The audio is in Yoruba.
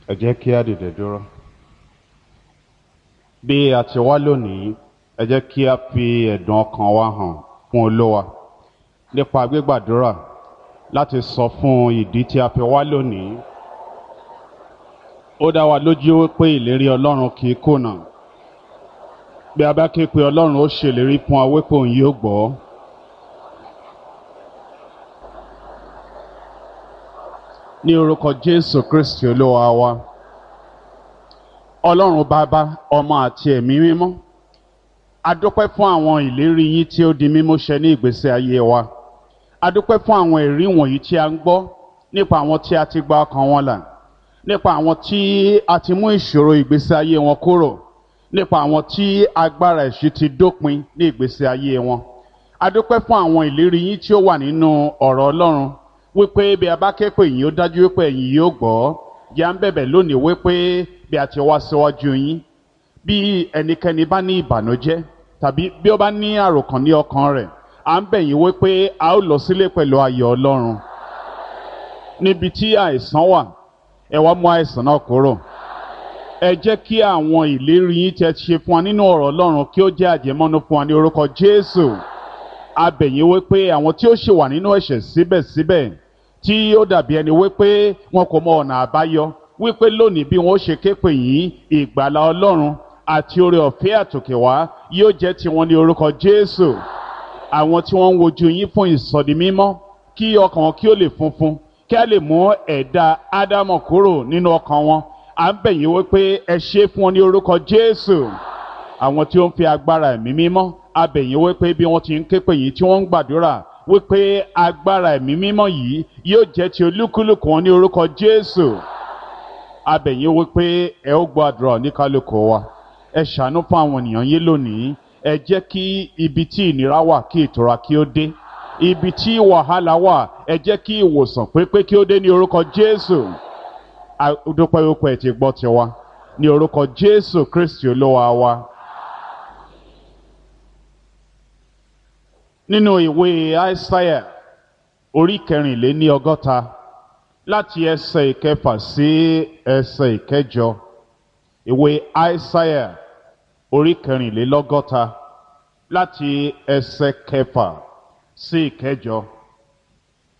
ẹ jẹ́ kí á dìde dúró. bí a ti wá lónìí ẹ jẹ́ kí a fi ẹ̀dùn ọkàn wa hàn fún olówa nípa gbígbàdúrà láti sọ fún ìdí tí a fi wá lónìí. ó dá wa lójú pé ìlérí ọlọ́run kì í kùnà bí a bá ké pe ọlọ́run ó ṣèlérí fún wa wípé òun yóò gbọ́. ní orúkọ jésù kristi olúwa wa ọlọ́run bàbá ọmọ àti ẹ̀mí mímọ́ adúpẹ́ fún àwọn ìlérí yín tí ó di mímú ṣẹ ní ìgbésí ayé wa adúpẹ́ fún àwọn ẹ̀rí wọ̀nyí tí a ń gbọ́ nípa àwọn tí a ti gba ọkàn wọn là nípa àwọn tí a ti mú ìṣòro ìgbésí ayé wọn kúrò nípa àwọn tí agbára ẹ̀ṣí ti dópin ní ìgbésí ayé wọn adúpẹ́ fún àwọn ìlérí yín tí ó wà nínú ọ̀rọ̀ ọlọ́run wípé bí a bá ké pè yín ó dájú wípé ẹ̀yin yóò gbọ́ yà ń bẹ̀bẹ̀ lónìí wípé bí a ti wá síwájú yín bí ẹnikẹ́ni bá ní ìbànújẹ́ tàbí bí ó bá ní àròkàn ní ọkàn rẹ̀ à ń bẹ̀ yín wípé a ó lọ sílé pẹ̀lú ayọ̀ ọlọ́run níbi tí àìsàn wà ẹ wá mú àìsàn náà kúrò ẹ jẹ́ kí àwọn ìlérí yín tẹ́ ṣe fún wa nínú ọ̀rọ̀ ọlọ́run kí ó jẹ́ àjẹmọ́nú fún wa ní orúkọ jésù a bẹ̀ yín wípé àwọn tí ó ṣì wà nínú ẹ̀ṣẹ̀ síbẹ̀síbẹ̀ tí ó dàbí ẹni wípé wọn kò mọ ọ̀nà àbáyọ wípé lónìí bí wọn ó ṣe ké pè yín ìgbàlá ọlọ́run àti oore ọ̀fẹ́ àtòkè wá yóò jẹ́ tiwọn ní orúkọ jésù àwọn tí wọ́n ń wojú yín fún ìsọdi mímọ́ kí ọkàn wọn kí ó lè funfun kí a lè mú ẹ̀dá ádámọ̀ kúrò nínú ọkàn wọn à ń bẹ̀ yín wípé ẹ ṣe fún wọn ní orúkọ jésù àwọn tí ó ń fi agbára ẹ̀mí mímọ́ a bẹ̀ yín wípé bí wọ́n ti ń ké pè yín tí wọ́n ń gbàdúrà wípé agbára ẹ̀mí mímọ́ yìí yóò jẹ́ ti olúkúlùkù wọn ní orúkọ jésù abẹ̀yìn wípé ẹ ó gbọ́ àdúrà oníkálukú wa ẹ ṣàánú fún àwọn ènìyàn yín lónìí ẹ jẹ́ kí ibi tí ìnira wà kí ìtura kí ó dé ibi tí wàhálà wà ẹ jẹ́ kí ìwòsàn pépé kí ó dé ní orúkọ jésù dúpẹ́ wípé ẹ ti gbọ́ tiwa ní orúkọ jésù kristi olúwa wa. nínú ìwé aísáyà orí kẹrìnléní ọgọ́ta láti ẹsẹ̀ ìkẹfà sí ẹsẹ̀ ìkẹjọ ìwé aísáyà orí kẹrìnlélọ́gọ́ta láti ẹsẹ̀ kẹfà sí ìkẹjọ.